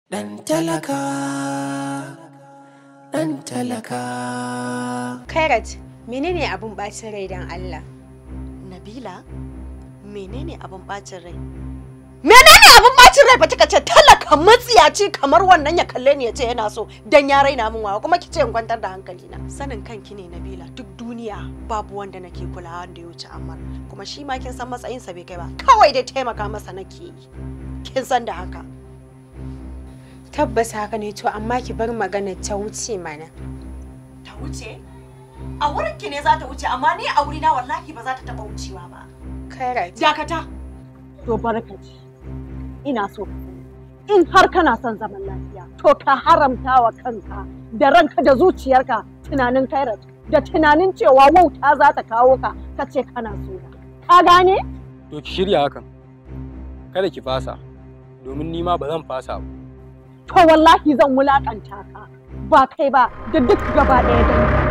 Ɗan talaka, ɗan talaka. Kairat, menene abun bacin rai don Allah? Nabila, menene abin bacin rai? Menene abin bacin rai ba kika ce talaka matsiyaci kamar wannan ya kalle ni ya ce yana so dan ya raina min wawa kuma kice in kwantar da hankali na. Sanin kanki ne Nabila duk duniya babu wanda nake kulawa da ya wuce Ammar kuma shi ma kin san matsayinsa bai kai ba kawai dai taimaka masa nake yi. Kin san da haka. Tabbas haka ne to amma ki bar magana ta wuce mana. Ta wuce? A wurin ki ne za ta wuce amma ni a wurina wallahi ba za ta taba wucewa ba. Kairat, Dakata. To barkaci. Ina so ka sani. In har kana son zaman lafiya, to ka haramta wa kanka da ranka da zuciyarka tunanin kairat da tunanin cewa wauta za ta kawo ka ka ce kana so na. Ka gane? To ki shirya hakan. Kada ki fasa, domin ni ma ba zan fasa ba. To wallahi zan wulakanta ka. Ba kai ba da duk gaba ɗaya dangi.